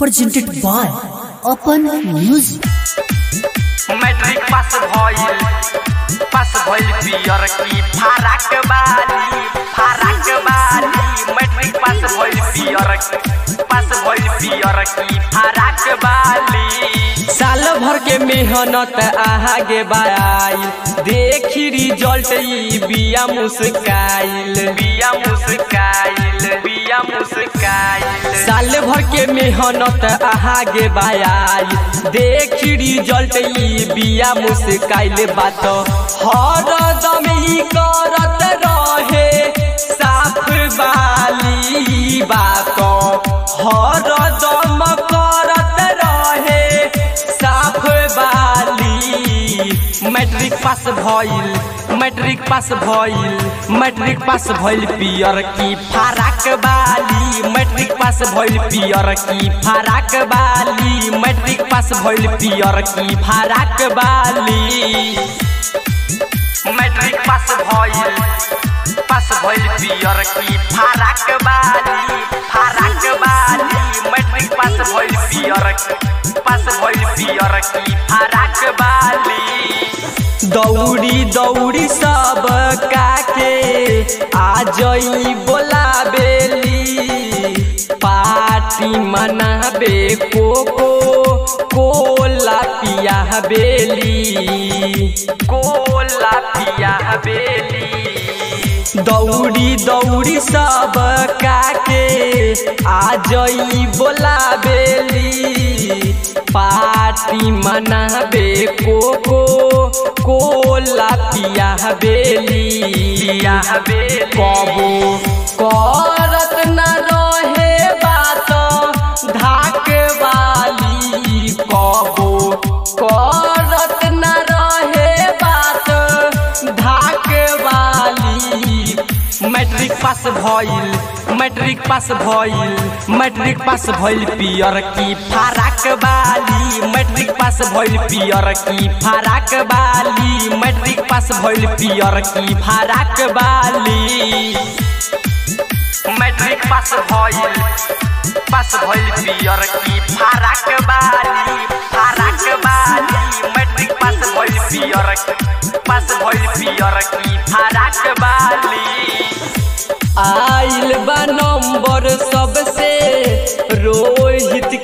presented by Open Music. Matric pass भइल pass भइल पियर की फाराक बाली फाराक बाली मैट्रिक पास भइल पियर पास भइल पियर की फाराक बाली साल भर के मेहनत आगे बाई देखी रिजल्ट ई बिया मुस्काइल बिया मुस्काइल बिया मुस्काइल साल भर के मेहनत आगे बाई देखी रिजल्ट ई बिया मुस्काइल बात हर दम ई करत रहे साफ बाली बात हर दम करत रहे साफ बाली मैट्रिक पास भइल मैट्रिक पास भइल मैट्रिक पास भइल पियर की फाराक बाली मैट्रिक पास भइल पियर की फाराक बाली मैट्रिक पास भइल पियर की फाराक बाली मैट्रिक पास भइल पास भइल पियर की फाराक बाली फाराक बाली मैट्रिक पास भइल पियर पास भइल पियर की फाराक बाली दौड़ी दौड़ी सब काके आ जई बोलाबेली पार्टी मनाबे कोको कोला पिया बेली कोला पिया बेली दौड़ी दौड़ी सब काके आ जई बोलाबेली पार्टी मनाबे कोको कोला पिया बेली पिया बेली कबो करत न रहे बात धाक वाली कबो करत न रहे बात धाक वाली मैट्रिक पास भइल मैट्रिक पास भइल मैट्रिक पास भइल पियर की फाराक बाली मैट्रिक पास भइल पियर की फाराक बाली मैट्रिक पास भइल पियर की फाराक बाली मैट्रिक पास भइल पास भइल पियर की फाराक बाली फाराक बाली मैट्रिक पास भइल पियर पास भइल पियर की फाराक बाली आइल बा नंबर सबसे रो